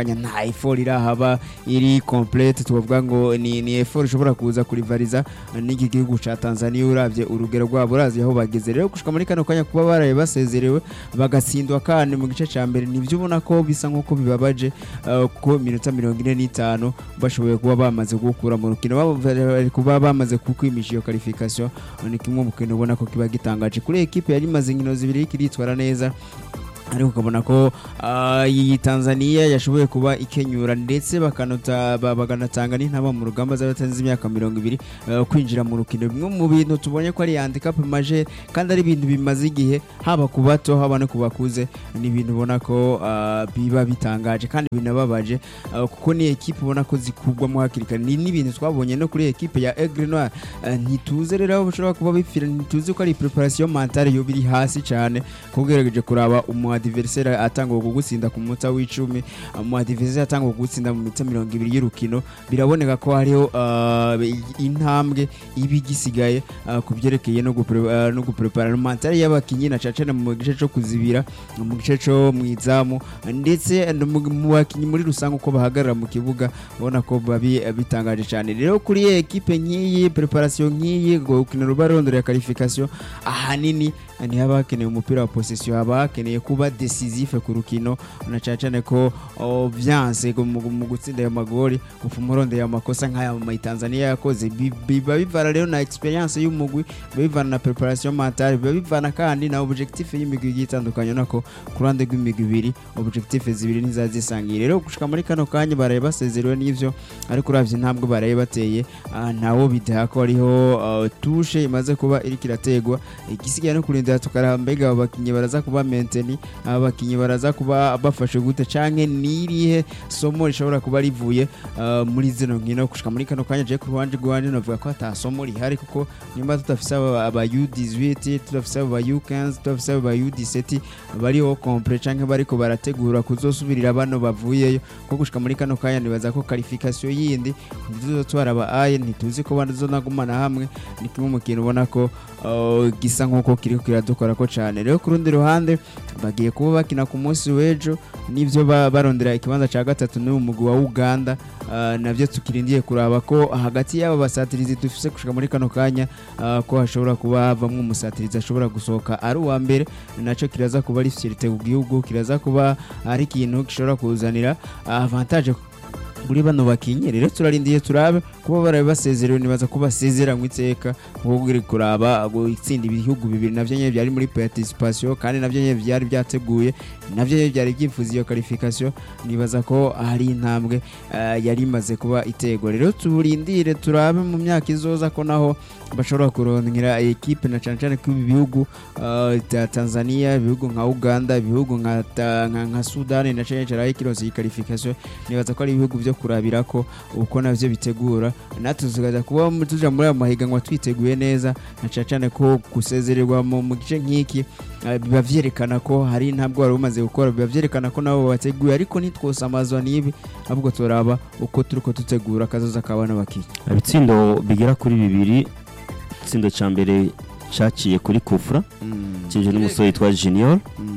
effort irahaba iri complete tukavuga ngo ni ni effort ishobora kuza kurivariza n'iki gihugu ca Tanzania uravye urugero rwabo urazi aho bageze rero gushika muri kano kanya kuba baraye basezerewe bagatsindwa kandi mu gice ca mbere nivyo ubona ko bisa nkuko bibabaje uh, kuko minota mirongo ine n'itanu bashoboye kuba bamaze gukura mu rukino baba bari kuba bamaze kukwimisha iyo qualification ni kimwe mu kintu ubona ko kiba gitangaje kuri ekipe yari imaze inkino zibiri iriko iritwara neza ariko ukabona ko ah, iyi Tanzania yashoboye kuba ikenyura ndetse bakanota ba- bakanatanga n'intaba mu rugamba z'abatanze imyaka mirongo ibiri eh, kwinjira mu rukino bimwe mu bintu tubonye ko ari handicap majeur kandi ari ibintu bimaze igihe haba ku bato haba no ku bakuze ni ibintu ubona ko ah, biba bitangaje kandi binababaje ah, kuko ni ekipe ubona ko zikugwamo hakiri kare ni n'ibintu twabonye no kuri ekipe ya Aigle Noir Eh, ntituze rero aho bashobora kuba bipfira ntituzi ko ari preparation mentale yo biri hasi cyane kugerageje kuraba umu adversaire atanga kugutsinda ku munota w'icumi umu adversaire atanga kugutsinda mu minota mirongo ibiri y'urukino biraboneka ko hariho ah, intambwe iba igisigaye ah, ku byerekeye no gupre- ah, no guprepara mentale y'abakinyi na cacana mu gice cyo kuzibira mu gice cyo mu izamu ndetse no mu mu bakinyi muri rusange uko bahagarara mu kibuga ubona ko babi bitangaje cyane rero kuri iyi ekipe nk'iyi preparation nk'iyi gukina ruba rondorera qualification ahanini ntihaba hakeneye umupira wa possession haba hakeneye kuba decisive ku rukino na cyane cyane ko oh, vyanse mu mu gutsinda ayo magori upfuma urondera amakosa nk'aya mu Tanzania yakoze Bi- biba bivana rero na experience y'umugwi biba bivana na preparation mentale biba bivana kandi na objectif y'imigwi igiye itandukanye nako ku ruhande rw'imigwi ibiri objectif zibiri ntizazisangiye rero gushika muri kano kanya baraye basezerewe n'ivyo ariko uravye intambwe baraye bateye ah, ntawo bidaha ko hariho ah, tushe imaze kuba iriko irategwa igisigaye no kurindira tukaraba mbega abo bakinyi baraza kuba menteni aba bakinyi baraza kuba bafashe gute canke nirihe somo rishobora kuba rivuye ah, muri zino nkino gushika muri kano kanya je ku ruhande rwanje navuga ko ata somo rihari kuko nimba tudafise aba aba U18 tudafise aba U15 tudafise aba U17 bariho complet canke bariko barategura kuzosubirira bano bavuyeyo ko gushika muri kano kanya nibaza ko qualification yindi ntituzotwara aba aye ntituzi ko banazonagumana hamwe ni kimwe mu kintu ubona ko uh, gisa nk'uko kiriko kiradukora ko cane rero ku rundi ruhande bagiye kuba bakina ku munsi w'ejo n'ivyo ba- barondera ikibanza ca gatatu n'uyu mugwi wa Uganda uh, navyo tukirindiye kuraba ko hagati y'aba basatirizi dufise gushika muri kano kanya uh, ko hashobora kuba havamwo umusatirizi ashobora gusohoka ari uwa mbere naco kiraza kuba ari fierté ku gihugu kiraza kuba ari ikintu gishobora kuzanira uh, avantage kuri bano bakinyi rero turarindiye turabe kuba barabe basezerewe nibaza ko basezeranywe iteka kuko uri kuraba gutsinda ibihugu bibiri navyo nyene byari muri participation kandi navyo nyene byari byateguye navyo nyene byari byifuza iyo qualification nibaza ko hari intambwe eh, yari imaze kuba itegwa rero turindire turabe mu myaka izoza ko naho bashobora kurondera ekipe na cyane cyane ko ibi bihugu eh, bya Tanzania ibihugu nka Uganda ibihugu nka ta- nka nka Sudan na cyane cyane ikironse iyi qualification nibaza ko ari ibihugu byo kurabira ko uko navyo bitegura natwe tukaza kuba mu- tuja muri aya mahiganwa twiteguye neza na cyane cyane ko gusezererwa mu mu gice nk'iki eh, biba vyerekana ko hari intambwe wari umaze gukora biba vyerekana ko nabo bateguye ariko ntitwosamazwa n'ibi ahubwo turaba uko turiko dutegura akazoza kabana bakiye ibitsindo bigera kuri bibiri itsindo cya mbere cyaciye kuri kufura cyinjiye n'umusore witwa junior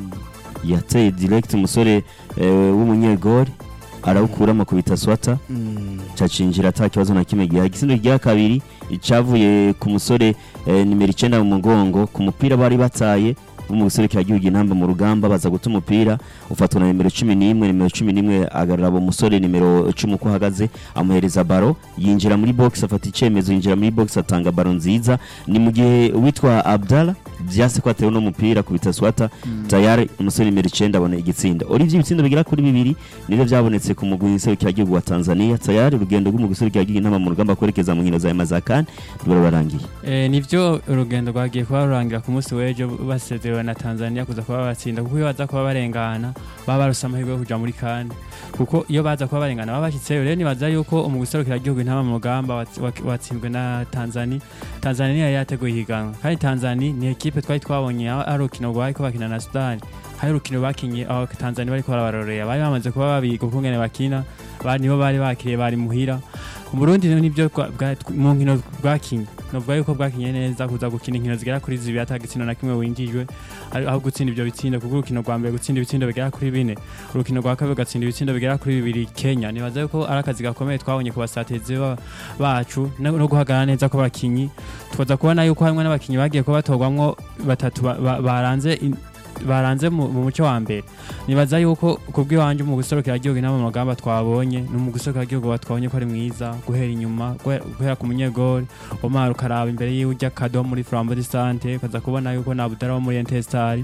yateye direct umusore eh, w'umunyegori arawukuramo kubita swata cacinjira ata kibazo na kimwe giha igisindo rya kabiri cavuye ku musore eh, nimero icenda mu mugongo ku mupira bari bataye wo mu gisore gihugu intamba mu rugamba baza guta umupira ufatwa na nimero cumi n'imwe nimero cumi n'imwe agarura abo musore nimero cumi uko ahagaze amuhereza baro yinjira muri box afata icyemezo yinjira muri box atanga baro nziza ni mu gihe witwa abdala byase ko atewe n'umupira kubita swata tayari umusore nimero icenda abona igitsinda urivyo ibitsindo bigera kuri bibiri nivyo byabonetse ku mugwi w'iserukiragihugu wa tanzania tayari urugendo rw'umugwi w'iserukiragihugu intamba mu rugamba kwerekeza mu nkino za mazakani rurabarangiye Eh, nivyo urugendo rwagiye kuba rurangira ku munsi w'ejo basezerewe na Tanzania kuza kuba batsinda kuko iyo baza kuba barengana baba barose amahirwe yo kuja muri kane kuko iyo baza kuba barengana baba bashyitseyo rero nibaza yuko umugwi userukiragihugu intama mu rugamba watsi- wak- watsinzwe na Tanzania Tanzania yari yateguye ihiganwa kandi Tanzania ni ekipe twari twabonye aho ari urukino rwariko bakina na Sudani hari urukino bakinye aho Tanzania bariko barabarorera bari bamaze kuba babiga ukungene bakina bari nibo bari bakiriye bari muhira Burundi rero nibyo rwa- bwa- mu nkino bwakinye novuga yuko bwakinye neza kuza gukina inkino zigera kuri zibiri ata gitsina na kimwe winjijwe ari- aho gutsinda ivyo bitsindo kuko urukino rwa mbere gutsinda ibitsindo bigera kuri bine urukino rwa kabiri gatsinda ibitsindo bigera kuri bibiri Kenya nibaza yuko ari akazi gakomeye twabonye ku basatezi ba- bacu no no guhagarara neza ko bakinyi twaza kubona yuko hamwe n'abakinyi bagiye kuba batogwamwo batatu ba- ba- baranze in- baranze mu mu muco wa mbere nibaza yuko kubw'iwanje mu guserukira igihugu inama mu magamba twabonye ni mu guserukira igihugu twabonye ko ari mwiza guhera inyuma guhe- guhera ku munyegori Omar ukaraba imbere yiwe ujya kado muri Flambeau de Sante ukaza kubona yuko na Budara wo muri Intestar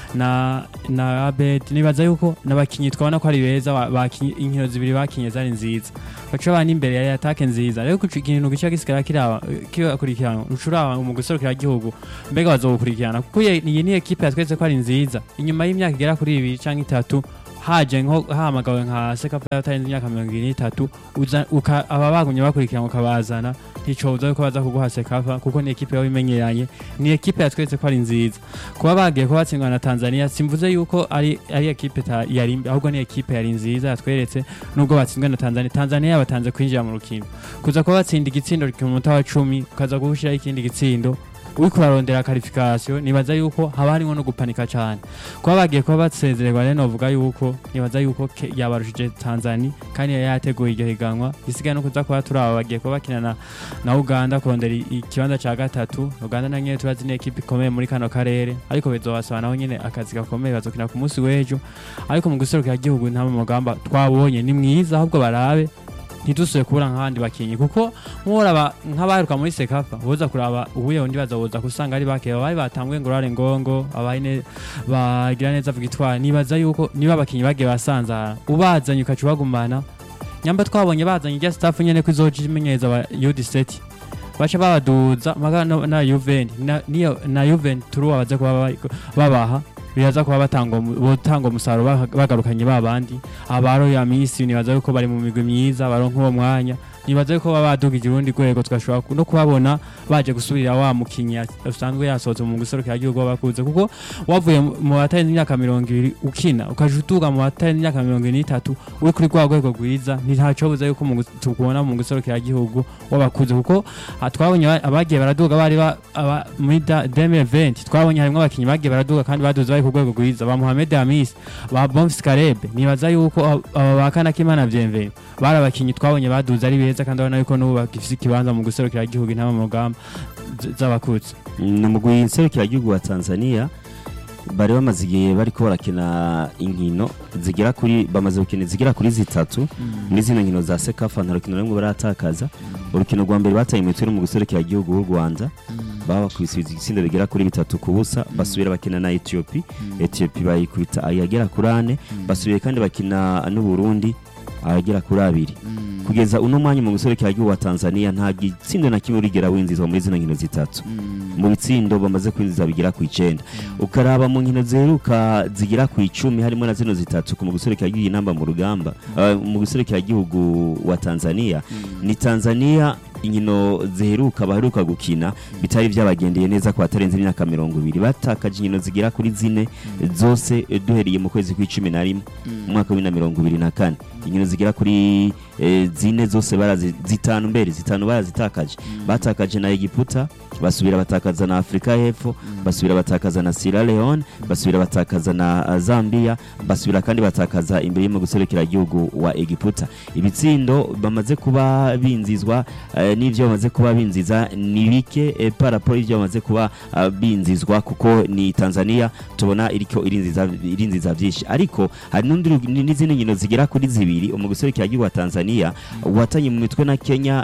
na na Abed nibaza yuko n'abakinyi twabona ko ari beza ba- bakinye inkino zibiri bakinye zari nziza baca bana imbere ya atake nziza rero kuca ikintu gica gisigara kiraba kibakurikirana ucuraba mu guserukira igihugu mbega bazogukurikirana kuko iyi iyi ni ekipe yatweretse ko ari nziza inyuma y'imyaka igera kuri ibiri cyangwa itatu haje nko hamagawe nka sekafa yatarenze imyaka mirongo ibiri n'itatu uza- uka- aba bagumye bakurikirana ukabazana nticobuza yuko baza kuguha sekafa kuko ni ekipe yaba imenyeranye ni ekipe yatweretse ko ari nziza kuba bagiye kuba batsindwa na tanzania simvuze yuko ari ari ekipe ta- yari mbi, ahubwo ni ekipe yari nziza yatweretse nubwo batsinzwe na tanzania tanzania yabatanze kwinjira mu rukino kuza kuba batsinda igitsindo ku munota wa cumi ukaza gushyiraho ikindi gitsindo uriko urarondera karifikasiyo nibaza yuko haba harimo no gupanika cyane kuba bagiye kuba basezererwa rero novuga yuko nibaza yuko ke- yabarushije tanzania kandi yari yateguye iryo higanwa gisigaye no kuza kuba turi aba bagiye kuba bakina na, na uganda kurondera i- ikibanza cya gatatu uganda na nyine turazi ni ekipe ikomeye muri kano karere ariko bizobasaba naho nyine akazi gakomeye bazokina ku munsi w'ejo ariko mu guserukira igihugu nta mugamba twabonye ni mwiza ahubwo barabe ntidusubire kubura nk'abandi bakinyi kuko nk'uraba nk'abaheruka muri sekafa boza kuraba ubuye undi bazoboza kusanga ari bake bari batanguye ngo rare ngongo abahine bagira neza vigitwara nibaza yuko niba abakinyi bagiye basanzara ubazanye ukaca ubagumana nyamba twabonye bazanye irya staff nyene ko izoja imenyereza aba UD7 baca babaduza maga no- na Juven na niyo na Juven turu baze kuba ba- babaha biraza kuba batanga umu- botanga umusaruro baha- bagarukanye babandi abaro ya misi nibaza yuko bari mu migwi myiza baronka uwo mwanya nibaza yuko baba badugije urundi rwego tugashobora ku- no kubabona baje gusubirira wa mukinyi ya- usanzwe yasohotse mu guserukira igihugu bakuze kuko wavuye mu- mu batarenze imyaka mirongo ibiri ukina ukaja utuga mu batarenze imyaka mirongo ibiri n'itatu uri kuri rwa rwego rwiza ntacobuza yuko mu gus- tukubona mu guserukira igihugu w'abakuze kuko ah, twabonye aba- abagiye baraduga bari ba- aba- muri da- 2020 twabonye harimo abakinyi bagiye baraduga kandi baduze bari ku rwego rwiza ba Mohamed Hamis ba Bonfils Karebe nibaza yuko ab- aba bakana kimana vyemveye bari abakinyi twabonye baduze ari beza kandi urabona yuko n'ubu bagifise ikibanza mu guserukira igihugu intama mu rugamba z- z'abakuze ni umugwi nserukiragihugu wa tanzania bari bamaze igihe bariko barakina inkino zigera kuri bamaze gukina zigera kuri zitatu muri zino nkino za sekafa nta rukino rumwe baratakaza urukino rwa mbere bataye imitwe mu guserukiragihugu w'u rwanda baba bakubise ibitsindo bigera kuri bitatu ku busa basubira bakina na etiyopi etiyopi bayikubita ayagera kuri ane basubiye kandi bakina n'uburundi ayagera kuri abiri kugeza uno mwanya mu guserukiragihugu wa tanzania nta gitsindo na kimwe urigera winzizwa muri zino nkino zitatu mu bitsindo bamaze kwinjiza bigera ku icenda ukaraba mu nkino ziheruka zigera ku icumi harimo na zino zitatu ku mu guserukiragihugu inamba mu rugamba uh, mu guserukiragihugu wa tanzania ni tanzania inkino ziheruka baheruka gukina bitari byabagendeye neza ku batarenze imyaka mirongo ibiri batakaje inkino zigera kuri zine zose eh, duhereye mu kwezi kw'icumi na rimwe mu mwaka w'ibihumbi na mirongo ibiri na kane inkino zigera kuri eh, zine zose barazi zitanu mbere zitanu barazitakaje batakaje na egiputa basubira batakaza na afurika y'epfo basubira batakaza na sierra leone basubira batakaza na uh, zambia basubira kandi batakaza imbere yo mu guserukiragihugu wa egiputa ibitsindo bamaze kuba binzizwa eh, n'ivyo bamaze kuba binziza ni bike eh, paraporo y'ivyo bamaze kuba uh, binzizwa kuko ni tanzania tubona iriko irinziza irinziza vyinshi ariko hari n'undi ru- ni- n'izindi nkino zigera kuri zibiri mu guserukiragihugu wa tanzania watanye mu mitwe na kenya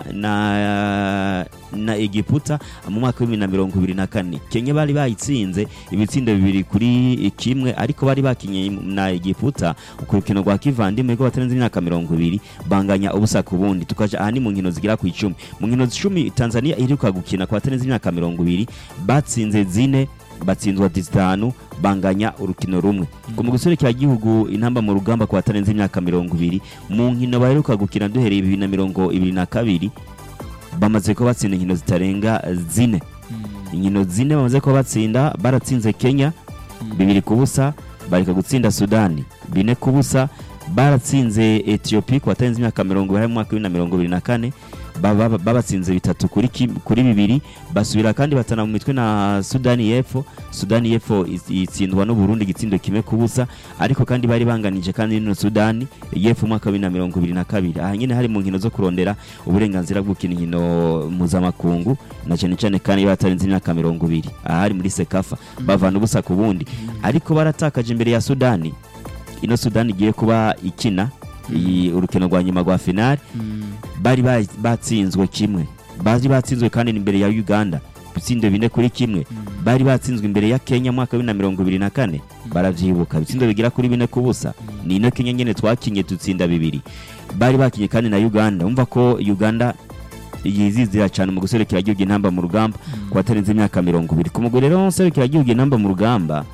na na egiputa mu mwaka w'ibihumbi na mirongo ibiri na kane kenya bari bayitsinze ibitsindo bibiri kuri kimwe ariko bari bakinye na egiputa ku rukino rwa kivandimwe ko batarenze imyaka mirongo ibiri banganya ubusa ku bundi tukaja aha ni mu nkino zigera ku icumi mu nkino icumi tanzania iheruka gukina ku batarenze imyaka mirongo ibiri batsinze zine batsinzwa zitanu banganya urukino rumwe ku mu gihugu intamba mu rugamba ku batarenze imyaka mirongo ibiri mu nkino baheruka gukina duhereye bibiri na mirongo ibiri na kabiri bamaze kuba batsinda inkino zitarenga zine inkino zine bamaze kuba batsinda baratsinze kenya bibiri ku busa bareka gutsinda sudani bine ku busa baratsinze etiyopi ku batarenze imyaka mirongo ibiri mu mwaka w'ibihumbi na mirongo ibiri na kane baba- babatsinze bitatu kuri kim- kuri bibiri basubira kandi batana mu mitwe na Sudani y'Epfo Sudani y'Epfo is- itsindwa n'u Burundi igitsindo kimwe ku busa ariko kandi bari banganije kandi n'ino Sudani y'Epfo umwaka wa bibiri na mirongo ibiri na kabiri aha nyine hari mu nkino zo kurondera uburenganzira bwo gukina inkino mpuzamakungu na cyane cyane kandi batarenze imyaka mirongo ibiri aha hari muri Sekafa bavana ubusa ku bundi ariko baratakaje imbere ya Sudani ino Sudani igiye kuba ikina iyi urukino rwa nyuma rwa finale bari ba- batsinzwe kimwe bari batsinzwe kandi imbere ya Uganda ibitsindo bine kuri kimwe bari batsinzwe imbere ya Kenya mu mwaka wa bibiri na mirongo ibiri na kane baravyibuka ibitsindo bigera kuri bine ku busa ni ino Kenya nyene twakinye dutsinda bibiri bari bakinye kandi na Uganda umva ko Uganda yizizira cyane mu guserekera igihugu intamba mu rugamba ku batarenze imyaka mirongo ibiri ku mugore rero userekera igihugu intamba mu rugamba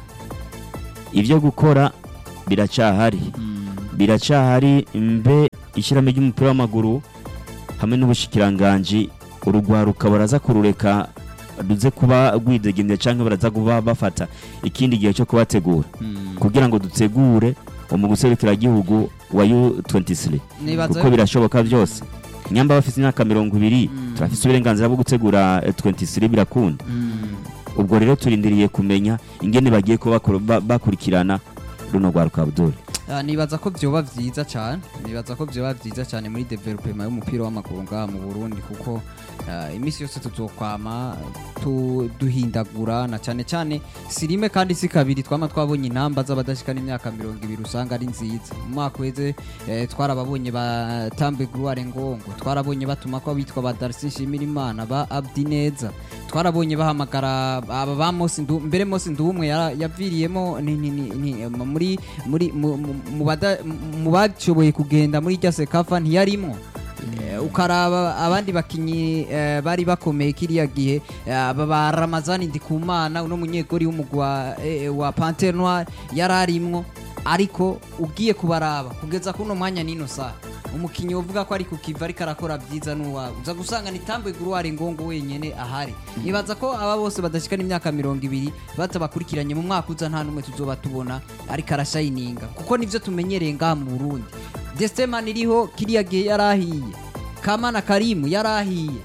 ibyo gukora biracahari biracahari mbe ishyiramo ry'umupira w'amaguru hamwe n'ubushikiranganji urugwaruka baraza kurureka ruze kuba rwidegemye cyangwa baraza kuba bafata ikindi gihe cyo kubategura kugira ngo dutegure umuguserukiragihugu wa U23 Nibaza- kuko birashoboka byose nyamba bafite imyaka mirongo ibiri turafite uburenganzira bwo gutegura eh, 23 birakunda ubwo rero turindiriye kumenya ingene bagiye kuba bakuru- ba- bakurikirana runo rwaruka Abdul Ah, nibaza ko vyoba vyiza cyane nibaza ko vyoba vyiza cyane muri development y'umupira w'amaguru ngaha mu Burundi kuko ah, imisi yose tuzokwama tu- duhindagura na cyane cyane si rimwe kandi si kabiri twama twabonye intamba z'abadashikana imyaka mirongo ibiri usanga ari nziza mu mwaka uheze eh, twarababonye ba Tambe Gloire Ngongo twarabonye batuma ko bitwa ba Darcy Shimirimana ba Abdi Neza twarabonye bahamagara aba ba Mosi Ndu mbere Mosi Ndumwe yara- yaviriyemo ni- ni- ni- ni- muri muri mu- mu- mu bada- mu bashoboye kugenda muri rya sekafa ntiyarimo Eh, ukaraba abandi bakinyi eh, bari bakomeye kiriya gihe eh, aba ba Ramazani Ndikumana uno munyegori w'umugwa eh, wa Panthère Noire yararimwo ariko ugiye kubaraba kugeza kuno mwanya nino saa umukinyi uvuga ko ari ku kiva ariko arakora byiza n'uwawe uza gusanga ni Tambwe Gloire Ngongo wenyene ahari nibaza ko aba bose badashikana imyaka mirongo ibiri batabakurikiranye mu mwaka uza nta n'umwe tuzoba tubona ariko arashayininga kuko nivyo tumenyereye ngaha mu Burundi Desteman iriho kiriya gihe yarahiye Kamana Karimu yarahiye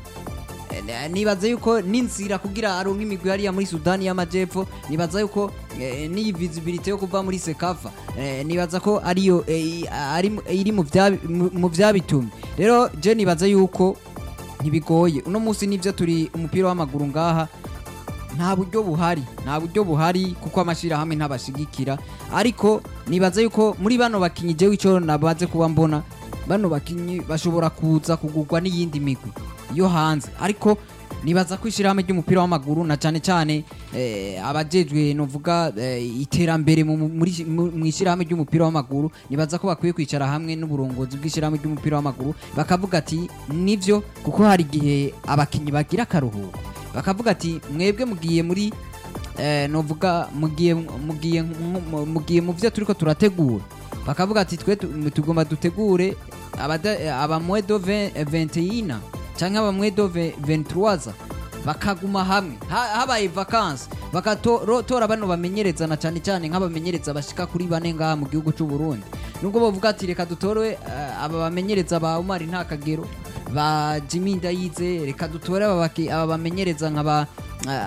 Eh, nibaza yuko n'inzira kugira aronke imigwi hariya muri Sudani y'Amajepfo nibaza yuko eh, n'iyi visibility yo kuva muri Sekafa eh, nibaza ko ariyo eh, ari mu- iri mu vya- mu- mu vyabitumye rero je nibaza yuko ntibigoye uno munsi nivyo turi umupira w'amaguru ngaha nta buryo buhari nta buryo buhari kuko amashyirahamwe ntabashigikira ariko nibaza yuko muri bano bakinyi jewe icyo nabaze kuba mbona bano bakinyi bashobora kuza kugurwa n'iyindi migwi yo hanze ariko nibaza ko ishyirahamwe ry'umupira w'amaguru na cyane cyane eh, abajejwe novuga eh, iterambere mu- mu- muri- mu mu ishyirahamwe ry'umupira w'amaguru nibaza ko bakwiye kwicara hamwe n'uburongozi bw'ishyirahamwe ry'umupira w'amaguru bakavuga ati nivyo kuko hari igihe abakinyi bagira akaruhuko bakavuga ati mwebwe mugiye muri eh, novuga mugiye mugiye nko- mugiye mu byo turiko turategura bakavuga ati twe tu- tugomba dutegure abada- eh, abamwedo 21 canke abamwedo 23 bakaguma hamwe Ha- habaye vacances bakatora bano bamenyerezana cyane cyane nk'abamenyereza bashika kuri bane ngaha mu gihugu cy'u Burundi nubwo bavuga ati reka dutore eh, aba bamenyereza ba Umar nta kagero ba Jimmy Ndayize reka dutore aba baki- aba bamenyereza nka ba